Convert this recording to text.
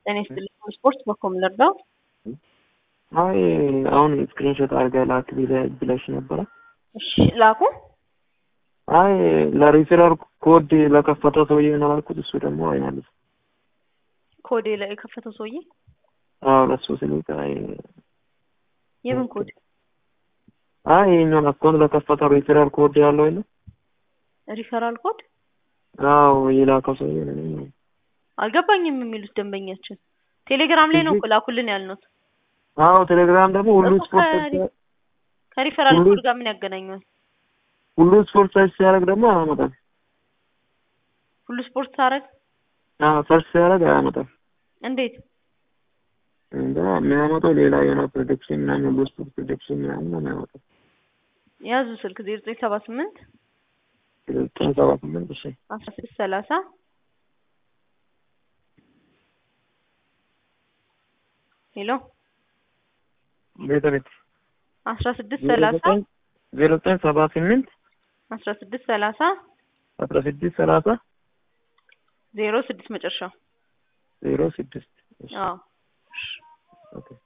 ጤና ይስጥልኝ። ስፖርት በኮም ልርዳው? አይ አሁን ስክሪንሾት አድርገህ ላክ ብለሽ ነበረ። እሺ ላኩ። አይ ለሪፌራል ኮድ ለከፈተው ሰውዬ ነው ያልኩት። እሱ ደግሞ አይመልስም። ኮድ ላይ የከፈተው ሰውዬ አዎ ለሱ ስልክ አይ የምን ኮድ? አይ ይሄኛውን አካውንት ለከፈተው ሪፌራል ኮድ ያለው የለ ሪፈራል ኮድ አዎ የላከው ሰውዬ ነው። አልገባኝም የሚሉት ደንበኛችን ቴሌግራም ላይ ነው እኮ ላኩልን ያልነው። አዎ ቴሌግራም ደግሞ ሁሉ እኮ ስፖርት ከሪ- ከሪፈራል ሁሉ- ኮድ ጋር ምን ያገናኘዋል? ሁሉ ስፖርት ሰርች ሲያደርግ ደግሞ አያመጣም። ሁሉ ስፖርት ታረግ አዎ ሰርች ሲያደርግ አያመጣም። እንዴት? እንደ የሚያመጣው ሌላ የሆነ ፕሮጀክሽን ምናምን ሁሉ ስፖርት ፕሮጀክሽን ምናምን ነው የሚያመጣው። ያዙ ስልክ ዜሮ ዘጠኝ ሰባ ስምንት ዘጠኝ ሰባ ስምንት እሺ አስራ ስድስት ሰላሳ ሄሎ ቤተ ቤት አስራ ስድስት ሰላሳ ዜሮ ዘጠኝ ሰባ ስምንት አስራ ስድስት ሰላሳ አስራ ስድስት ሰላሳ ዜሮ ስድስት መጨረሻው ዜሮ ስድስት እሺ አዎ ኦኬ